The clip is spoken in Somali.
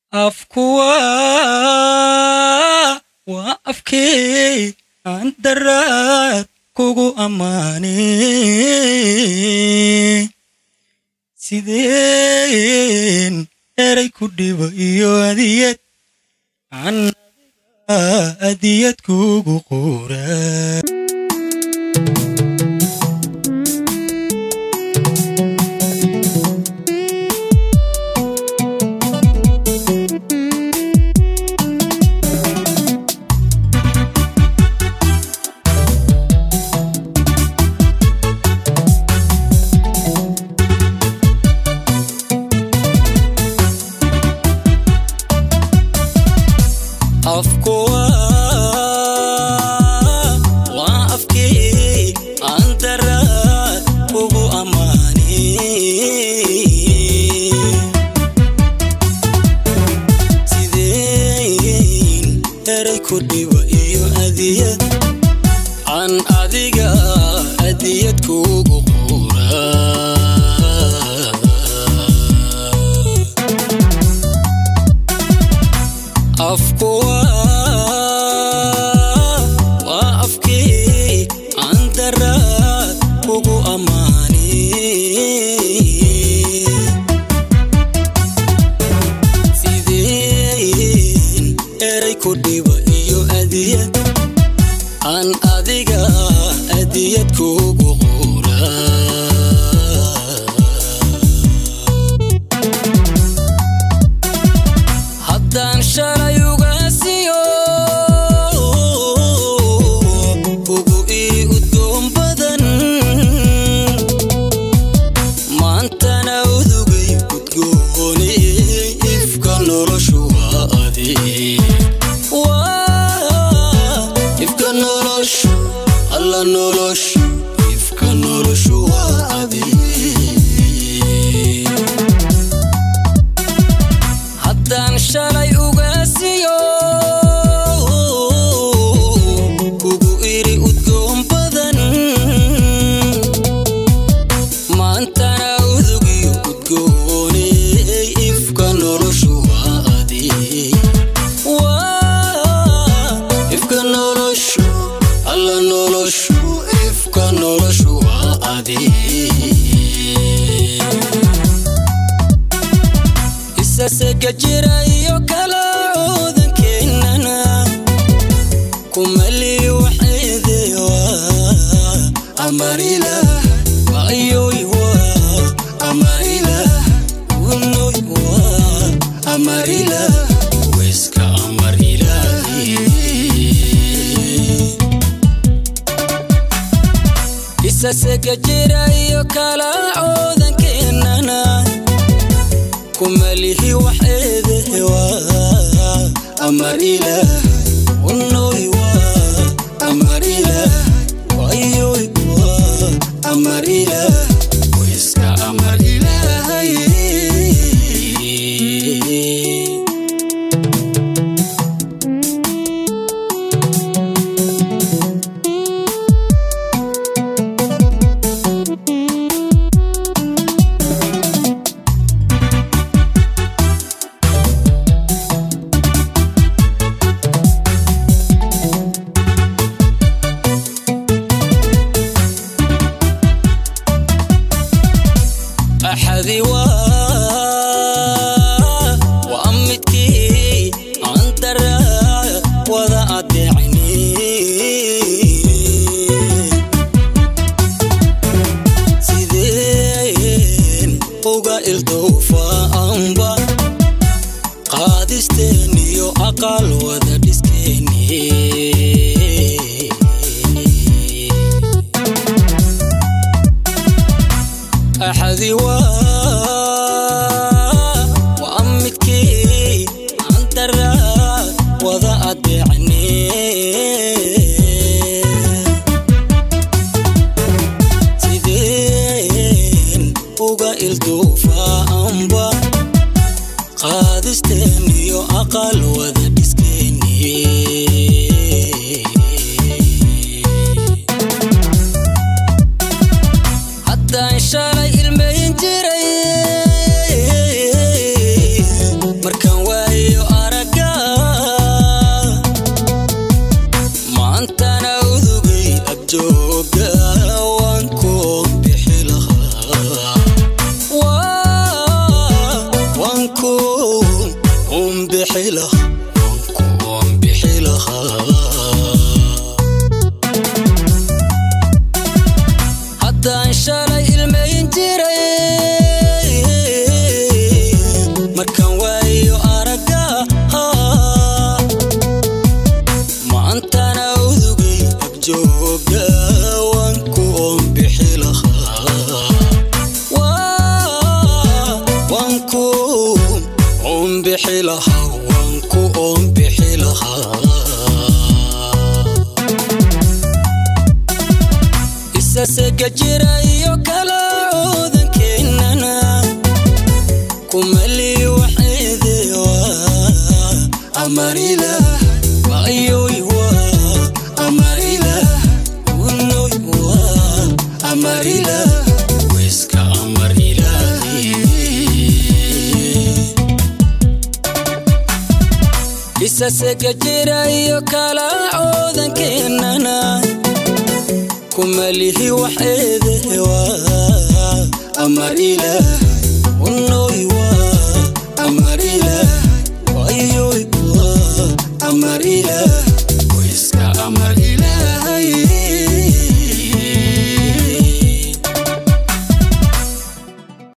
afkuwa waa afkee aan daraad kugu ammaane sideen eray ku dhibo iyo adiyad aan adiyad kugu qura afkuwa waa afkee aan daraad kugu ammaane sideen eray ku dhibo iyo adiyad aan adiga adiyad kugu qura afkuwa waa afkee aan daraad kugu ammaane sideen eray ku dhibo iyo adiyad aan adiga adiyad kugu qura haddaan shalay ugaasiyo ugu ii udgoon badan maantana udugay udgoone ifka noloshu waa adi ifka noloshu alla noloshu ifka noloshu waa adi haddaan shalay ugaasiyo kugu iri udgoon badan maantana udugiyo udgoone ifka noloshu waa adi ifka noloshu alla noloshu ifka noloshu waa adi isasega jira iyo kala coodankeenana kumali waxeedewa amarila ayoy wa amarila unoy wa amarila weska amarilahi isasega jira iyo kala coodankeenana kumalihi waxeedewa amar ilaah unoy wa amar ilaah wayoy wa amar ilaah wiska amar ilaahay axadi waa waa midkii aan daraa wada adeecni sideen uga ildowfaanba qaadisteen iyo aqal wada dhiskeeni axadi waa waa midkii aan daraa wada adeecne sideen uga ilduufaanba qaadisteen iyo aqal wada dhiskeeni haddaan shalay ilmayn jiray markaan waaye un bixi lahaa wanku un bixi lahaa haddaan shalay ilmayn jiray markaan waayo aragga maantana udugay agjooga wanku un bixi lahaa wanku un bixi lahaa wanku un bixi lahaa isasega jira iyo kala coodankeenana kumali waxeedewa amarila ayoy wa amarila unoy wa amarila weska amar ilaahi isasega jira iyo kala coodankeenana kumalihi waxeedewa amar ilaah unoy wa amar ilaah ayoy wa amar ilaah